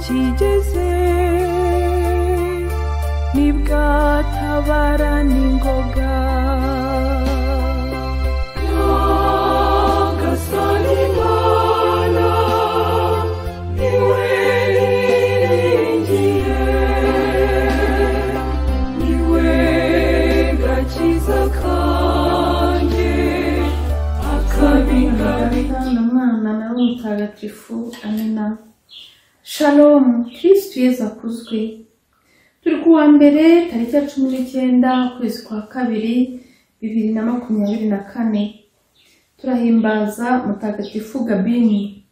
kigeze nibwatabara n'ingoga Nyagasani Mana, niwe niringiye, niwe gakiza kanjye, akabingabira. Mwana Mana nawe mutagatifu amena shalomu kirisitu yezu akuzwe turi kuwa mbere tariki ya cumi n'icyenda ukwezi kwa kabiri bibiri na makumyabiri na kane turahimbaza mutagatifu gabini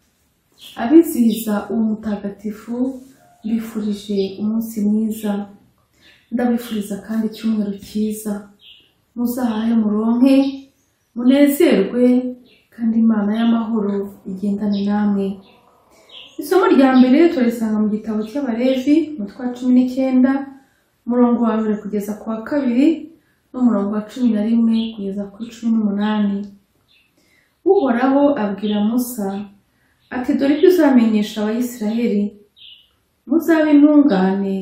abizihiza uwo mutagatifu bifurije umunsi mwiza ndabifuriza kandi icyumweru cyiza muzahahe muronke munezerwe kandi imana y'amahoro igendane namwe isomo rya mbere turisanga mu gitabo cy'abalevi umutwe wa cumi n'icyenda umurongo wa mbere kugeza ku wa kabiri n'umurongo wa cumi na rimwe kugeza kuri cumi n'umunani uhoraho abwira musa ati dore ibyo uzamenyesha abayisraheli muzabe intungane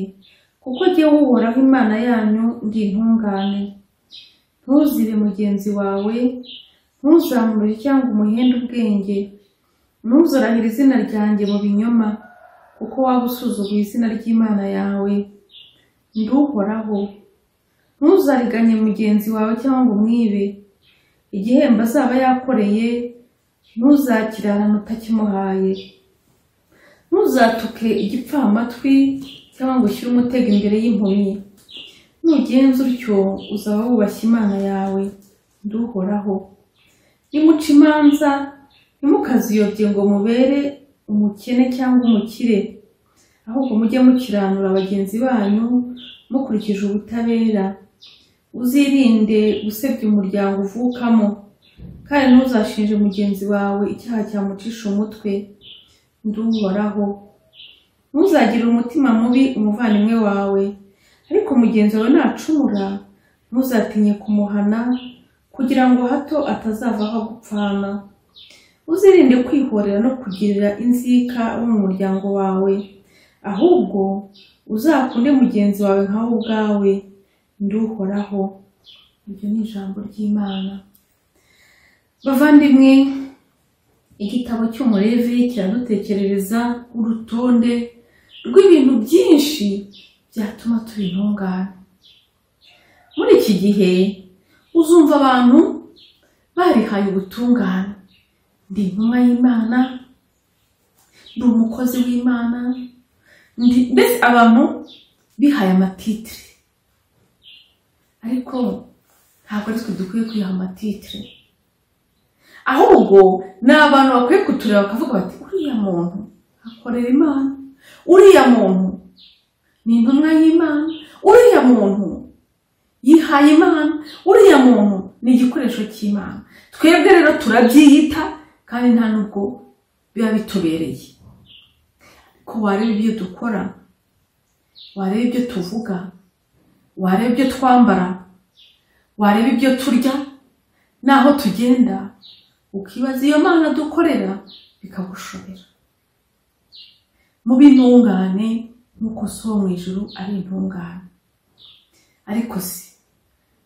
kuko jyewe uhoraho imana yanyu ndi intungane ntuzibe mugenzi wawe ntuzamure cyangwa umuhende ubwenge ntuzorahire izina ryanjye mu binyoma kuko waba usuzuguye izina ry'imana yawe nduhoraho ntuzariganye mugenzi wawe cyangwa ngo umwibe igihembo azaba yakoreye ntuzakirarane utakimuhaye ntuzatuke igipfamatwi cyangwa ngo ushyire umutego imbere y'impumyi nugenza utyo uzaba wubashye imana yawe nduhoraho nimuca imanza ntimukaziyobye ngo mubere umukene cyangwa umukire ahubwo mujye mukiranura bagenzi banyu mukurikije ubutabera uzirinde gusebya umuryango uvukamo kandi ntuzashinje mugenzi wawe icyaha cyamucisha umutwe nduhoraho ntuzagire umutima mubi umuvandimwe wawe ariko mugenzi wawe nacumura ntuzatinye kumuhana kugira ngo hato atazavaho agupfana uzirinde kwihorera no kugirira inzika abo mu muryango wawe ahubwo uzakunde mugenzi wawe nka wowe ubwawe nduhoraho iryo ni ijambo ry'imana bavandimwe igitabo cy'umurevi kiradutekerereza urutonde rw'ibintu byinshi byatuma tuba intungane muri iki gihe uzumva abantu barihaye ubutungane ndi intumwa y'imana ndi umukozi w'imana ndi mbese abantu bihaye amatitire ariko ntabwo ari twe dukwiye kwiha amatitire ahubwo ni abantu bakwiye kutureba bakavuga bati uriya muntu akorera imana uriya muntu ni intumwa y'imana uriya muntu yihaye imana uriya muntu ni igikoresho cy'imana twebwe rero turabyiyita kandi nta nubwo biba bitubereye ko wareba ibyo dukora wareba ibyo tuvuga wareba ibyo twambara wareba ibyo turya n'aho tugenda ukibaza iyo mana dukorera bikagushobera mube intungane nk'uko so wo mu ijuru ari intungane ariko si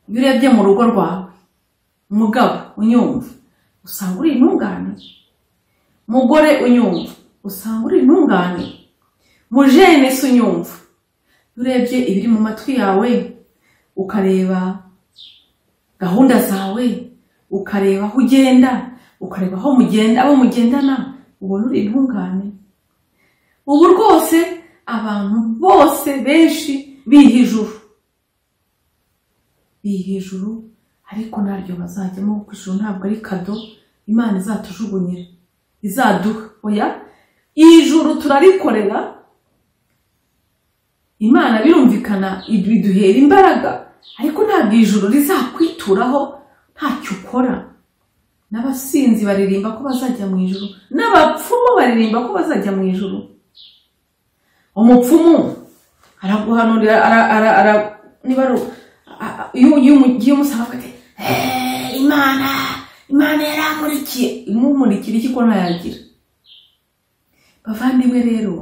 iyo urebye mu rugo rwawe umugabo unyumva usanga uri intungane mugore unyumva usanga uri intungane mujene se unyumva iyo urebye ibiri mu matwi yawe ukareba gahunda zawe ukareba aho ugenda ukareba aho mugenda abo mugendana ubona uri intungane ubu rwose abantu bose benshi bihijuru bihijuru ariko naryo bazajyamo kuko ijuru ntabwo ari kado imana izatujugunyira izaduha oya ijuru turarikorera imana birumvikana biduhera imbaraga ariko ntabwo ijuru rizakwituraho ntacyo ukora n'abasinzi baririmba ko bazajya mu ijuru n'abapfumu baririmba ko bazajya mu ijuru umupfumu araguhanurira niba ari iyo umusanga ati imana imana yaramurikiye imumurikira iki ko ntayagira bavandimwe rero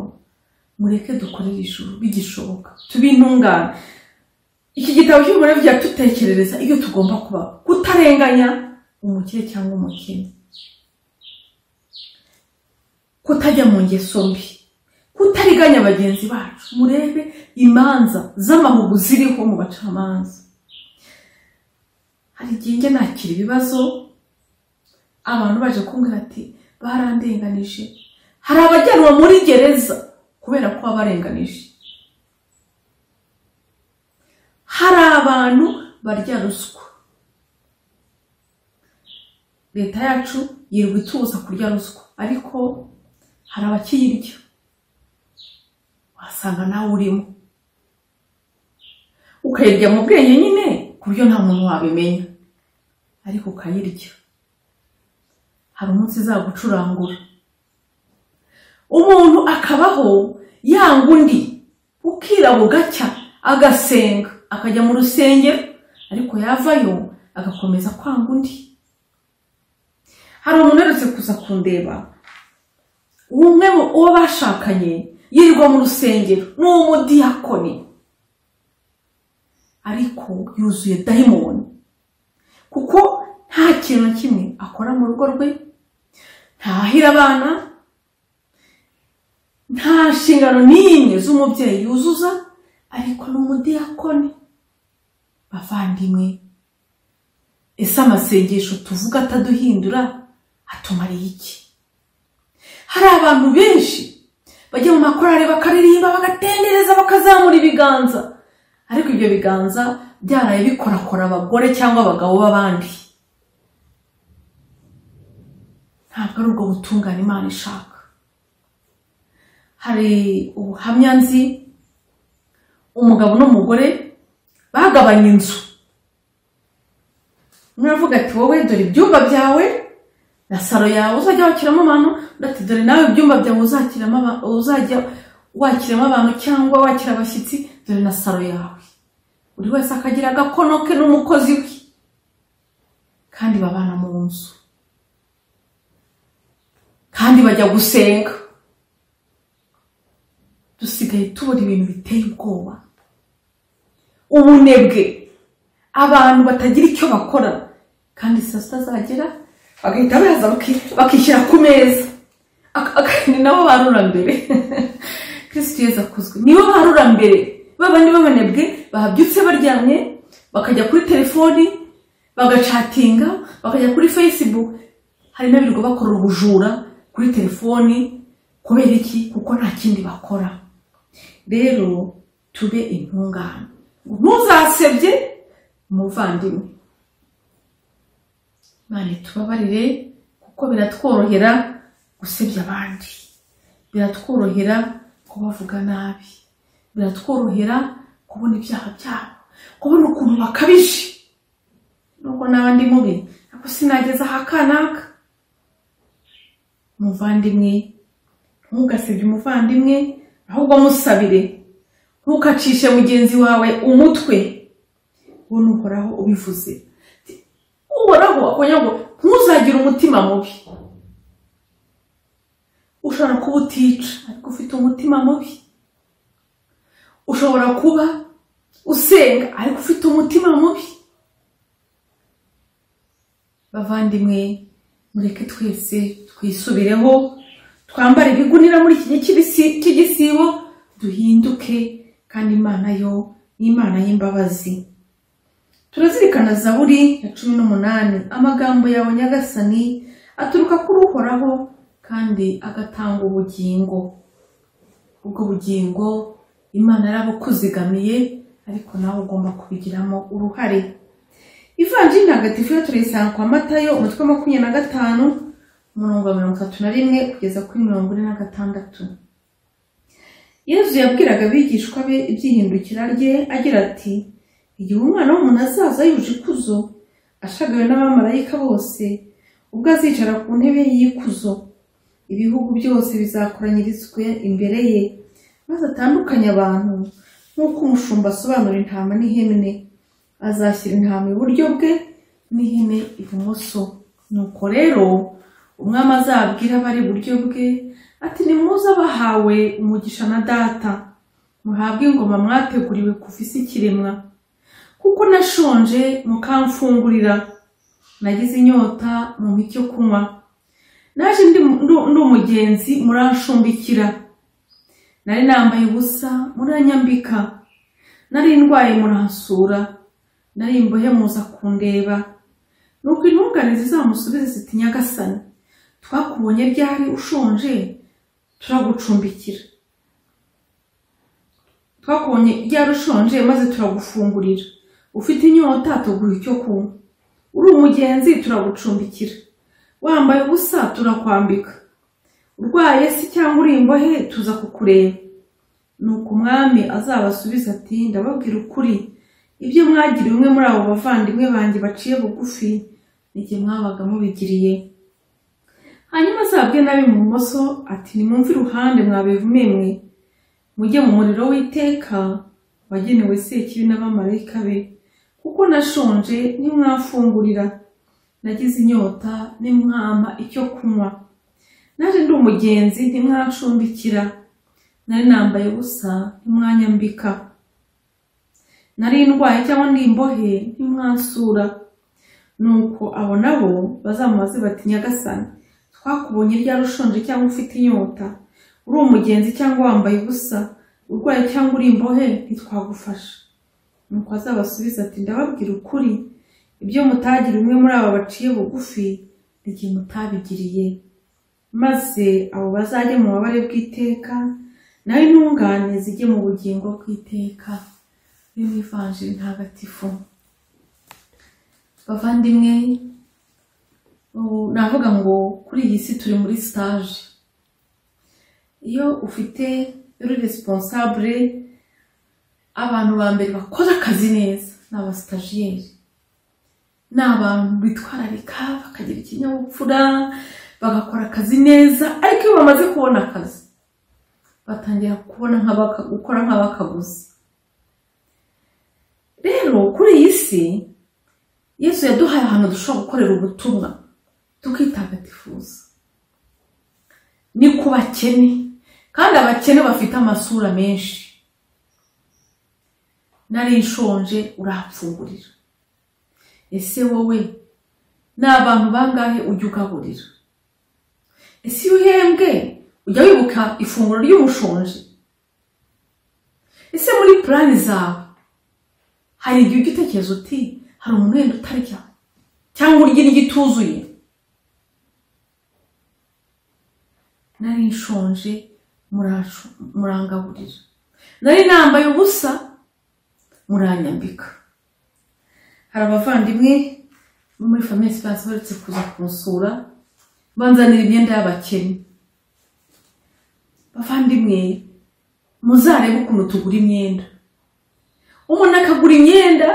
mureke dukorere ijuru bigishoboka tube intungane iki gitabo cy'umugore byatutekerereza iyo tugomba kubaho kutarenganya umukire cyangwa umukene kutajya mu ngeso mbi kutariganya bagenzi bacu murebe imanza z'amahugu ziriho mu bacamanza hari igihe njya nakira ibibazo abantu baje kumbwira ati barandenganije hari abajyanwa muri gereza kubera ko baba barenganije hari abantu barya ruswa leta yacu yirirwa itubuza kurya ruswa ariko hari abakiyirya wasanga nawe urimo ukayirya mu bwenge nyine ku buryo nta muntu wabimenya ariko ukayirya hari umunsi izagucurangura umuntu akabaho yanga undi ukira bugacya agasenga akajya mu rusengero ariko yavayo agakomeza kwanga undi hari umuntu uherutse kuza kundeba umwe mu uwo bashakanye yirirwa mu rusengero ni umudiyakoni ariko yuzuye dayimoni kuko nta kintu na kimwe akora mu rugo rwe ntahira abana nta nshingano n'imwe z'umubyeyi yuzuza ariko ni umudiyakoni bavandimwe ese amasengesho tuvuga ataduhindura atumariye iki hari abantu benshi bajya mu makorari bakaririmba bagatendereza bakazamura ibiganza ariko ibyo biganza byaraye bikorakora abagore cyangwa abagabo b'abandi ntabwo ari ubwo butungane imana ishaka hari ubuhamya nzi umugabo n'umugore bagabanye inzu umwe aravuga ati wowe dore ibyumba byawe na saro yawe uzajya wakiramo abantu undi ati dore nawe ibyumba byawe uzakiramo aba- uzajya wakiramo abantu cyangwa wakira abashyitsi dore na saro yawe buri wese akagira agakono ke n'umukozi we kandi babana mu nzu kandi bajya gusenga dusigaye tubona ibintu biteye ubwoba ubunebwe abantu batagira icyo bakora kandi saa sita zagera bagahita baza baki- bakishyira ku meza Ak- ak- ni nabo barura mbere kirisitu yezu akuzwe nibo barura mbere babandi b'abanebwe babyutse baryamye bakajya kuri telefoni bagacatinga bakajya kuri facebook hari n'abirirwa bakorera ubujura kuri telefoni kubera iki kuko nta kindi bakora rero tube intungane ntuzasebye umuvandimwe Imana itubabarire kuko biratworohera gusebya abandi biratworohera kubavuga nabi biratworohera kubona ibyaha byabo kubona ukuntu bakabije nubwo n'abandi mubi ariko sinageza aha kanaka umuvandimwe ntugasebye umuvandimwe ahubwo musabire ntukacishe mugenzi wawe umutwe wowe n'uhoraho ubivuze uhoraho akongera ngo ntuzagire umutima mubi ushobora kuba utica ariko ufite umutima mubi ushobora kuba usenga ariko ufite umutima mubi bavandimwe mureke twese twisubireho twambare ibigunira muri iki gihe cy'ibisi- cy'igisibo duhinduke kandi imana yo ni imana y'imbabazi turazirikana zaburi ya cumi n'umunani amagambo yawe nyagasani aturuka kuri uhoraho kandi agatanga ubugingo ubwo bugingo imana yarabukuzigamiye ariko nawe ugomba kubigiramo uruhare ivanjiri ntagatifu yo turayisanga kwa matayo umutwe wa makumyabiri na gatanu umurongo wa mirongo itatu na rimwe kugeza kuri mirongo ine na gatandatu yezu yabwiraga abigishwa be ibyihindukira rye agira ati igihe umwana w'umuntu azaza yuje ikuzo ashagawe n'abamarayika bose ubwo azicara ku ntebe y'ikuzo ibihugu byose bizakoranyirizwe imbere ye maze atandukanye abantu nk'uko umushumba asobanura intama n'ihene azashyira intama iburyo bwe n'ihene ibumoso nuko rero umwami azabwira abari iburyo bwe ati nimuze abahawe umugisha na data muhabwe ingoma mwateguriwe kuva isi ikiremwa kuko nashonje mukamfungurira nagize inyota mumpa icyo kunywa naje ndi ndu- ndi umugenzi muranshumbikira nari nambaye ubusa muranyambika nari ndwaye muransura nari imbohe muza kundeba nuko intungane zizamusubize ziti nyagasani twakubonye ryari ushonje turagucumbikira twakubonye ryari ushonje maze turagufungurira ufite inyota tuguha icyo kunywa uri umugenzi turagucumbikira wambaye ubusa turakwambika urwaye se cyangwa uri imbohe tuza kukureba nuko umwami azabasubiza ati ndababwira ukuri ibyo mwagiriye umwe muri abo bavandimwe banjye baciye bugufi nijye mwabaga mubigiriye hanyuma azabwe nabi mu bumoso ati nimwumve iruhande mwabivume mwe mujye mu muriro w'iteka wagenewe sekibi n'abamarayika be kuko nashonje nimwafungurira nagize inyota nimwampa icyo kunywa naje ndi umugenzi ntimwancumbikira nari nambaye ubusa ntimwanyambika nari ndwaye cyangwa ndi imbohe ntimwansura nuko abo nabo bazamubaze bati nyagasani twakubonye ryari ushonje cyangwa ufite inyota uri umugenzi cyangwa wambaye ubusa urwaye cyangwa uri imbohe ntitwagufasha nuko azabasubiza ati ndababwira ukuri ibyo mutagira umwe muri aba baciye bugufi igihe mutabigiriye maze abo bazajya mu babare bw'iteka naho intungane zijye mu bugingo bw'iteka yo mu ivanjiri ntagatifu bavandimwe ubu navuga ngo kuri iyi si turi muri sitaje iyo ufite uri responsable abantu ba mbere bakora akazi neza ni abasitajiyeri ni abantu bitwararika bakagira ikinyabupfura bagakora akazi neza ariko iyo bamaze kubona akazi batangira kubona nk'abaka- gukora nk'abakaguzi rero kuri iyi si yesu yaduhaye ahantu dushobora gukorera ubutumwa tukitagatifuza ni ku bakene kandi abakene bafite amasura menshi nari nshonje urapfungurira ese wowe ni abantu bangahe ujya ugaburira ese iyo uhembwe ujya wibuka ifunguro ry'umushonje ese muri purani zawe hari igihe ujya utekereza uti hari umuntu wenda utarya cyangwa urya indyo ituzuye nari nshonje muranshu- murangaburira nari nambaye ubusa muranyambika hari abavandimwe bo muri famiye sipansi baretse kuza kunsura banzanira imyenda y'abakene bavandimwe muzarebe ukuntu tugura imyenda umuntu akagura imyenda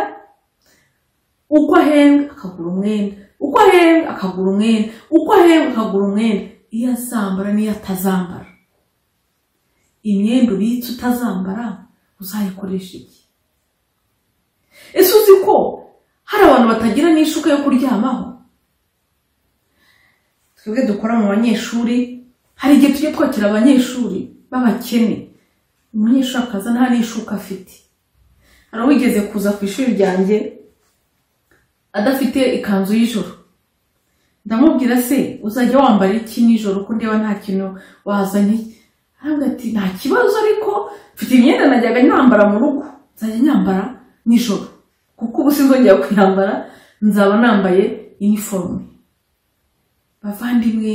uko ahenga akagura umwenda uko ahenga akagura umwenda uko ahenga akagura umwenda iyo azambara n'iyo atazambara imyenda ubitse utazambara uzayikoresha iki ese uzi ko hari abantu batagira n'ishuka yo kuryamaho twebwe dukora mu banyeshuri hari igihe tujya twakira abanyeshuri b'abakene umunyeshuri akaza nta n'ishuka afite hari uwigeze kuza ku ishuri ryanjye adafite ikanzu y'ijoro ndamubwira se uzajya wambara iki nijoro ko ndeba nta kintu wazanye arambwira ati nta kibazo ariko mfite imyenda najyaga nyambara mu rugo nzajya nyambara nijoro kuko ubu sinzongera kuyambara nzaba nambaye iniforume bavandimwe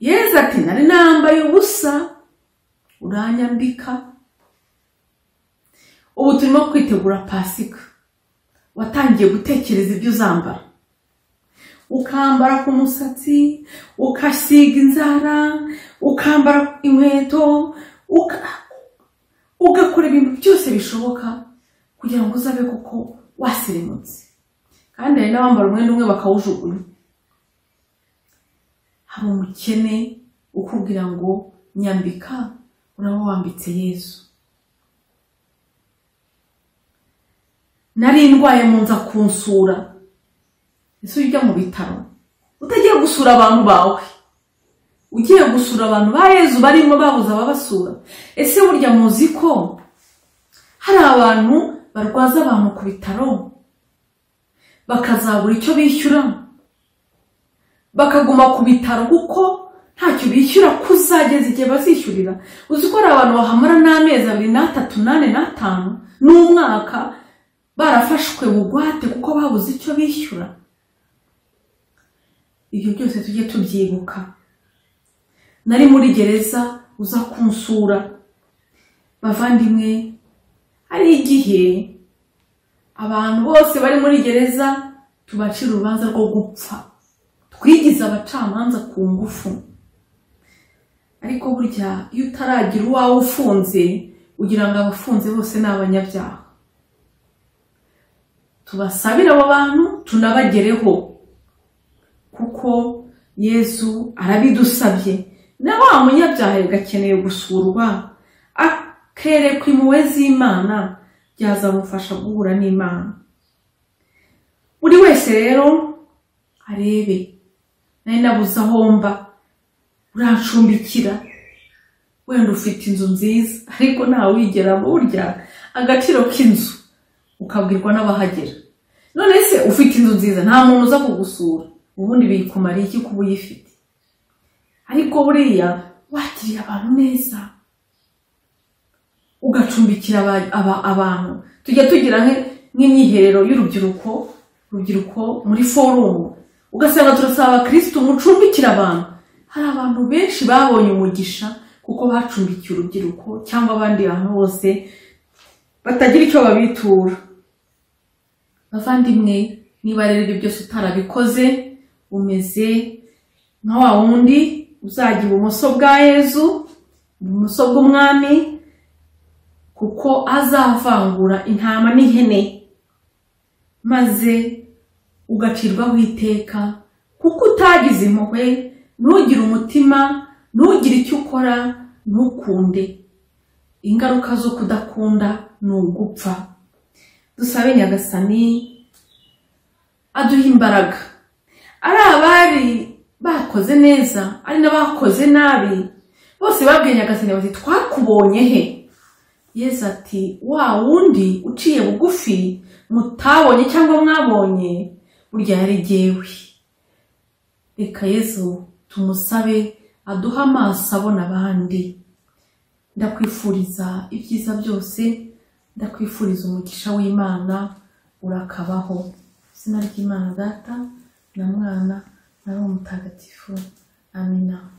yeza ati nari nambaye ubusa uranyambika ubu turimo kwitegura pasika watangiye gutekereza ibyo uzambara ukambara ku musatsi ukasiga inzara ukambara inkweto uka- ugakora ibintu byose bishoboka kugira ngo uzabe koko waserebutse kandi hari n'abambara umwenda umwe bakawujugunya hari umukene ukubwira ngo nyambika uraba wambitse yesu nari ndwaye mu nza kunsura ese ujya mu bitaro utagiye gusura abantu bawe ugiye gusura abantu ba yezu barimo babuze ababasura ese burya muzi ko hari abantu barwaza abantu ku bitaro bakazabura icyo bishyura bakaguma ku bitaro kuko ntacyo bishyura kuzageza igihe bazishyurira uzi ko hari abantu bahamara n'amezi abiri n'atatu n'ane n'atanu n'umwaka barafashwe bugwate kuko babuze icyo bishyura ibyo byose tujye tubyibuka nari muri gereza uza kunsura bavandimwe hari igihe abantu bose bari muri gereza tubacira urubanza rwo gupfa twigize abacamanza ku ngufu ariko burya iyo utaragira uwawe ufunze ugira ngo abafunze bose ni abanyabyaha tubasabire abo bantu tunabagereho kuko yezu arabidusabye na wa munyabyaha gakeneye gusurwa akerekwa impuhwe z'imana byazamufasha guhura n'imana buri wese rero arebe nari nabuze aho mba urancumbikira wenda ufite inzu nziza ariko ntawe uyigera burya agaciro k'inzu ukabwirwa n'abahagera none se ufite inzu nziza nta muntu uza kugusura ubundi biyikumariye iki kuba uyifite ariko buriya wakiriye abantu neza ugacumbikira aba- aba- abantu tujya tugira nk- nk'imyiherero y'urubyiruko urubyiruko muri forumu ugasanga turasaba abakirisitu mucumbikire abantu hari abantu benshi babonye umugisha kuko bacumbikiye urubyiruko cyangwa abandi bantu bose batagira icyo babitura bavandimwe niba rero ibyo byose utarabikoze umeze nka wa wundi uzajya ibumoso bwa yezu ibumoso bw'umwami kuko azavangura intama n'ihene maze ugacirwaho iteka kuko utagize impuhwe ntugire umutima ntugire icyo ukora ntukunde ingaruka zo kudakunda ni ugupfa dusabe nyagasani aduha imbaraga ari abari bakoze neza ari n'abakoze nabi bose babwiye nyagasani bati twakubonye he yezu ati wa wundi uciye bugufi mutabonye cyangwa mwabonye burya yari jyewe reka yezu tumusabe aduhe amaso abona abandi ndakwifuriza ibyiza byose ndakwifuriza umugisha w'imana urakabaho izina ry'imana data na mwana na roho mutagatifu amina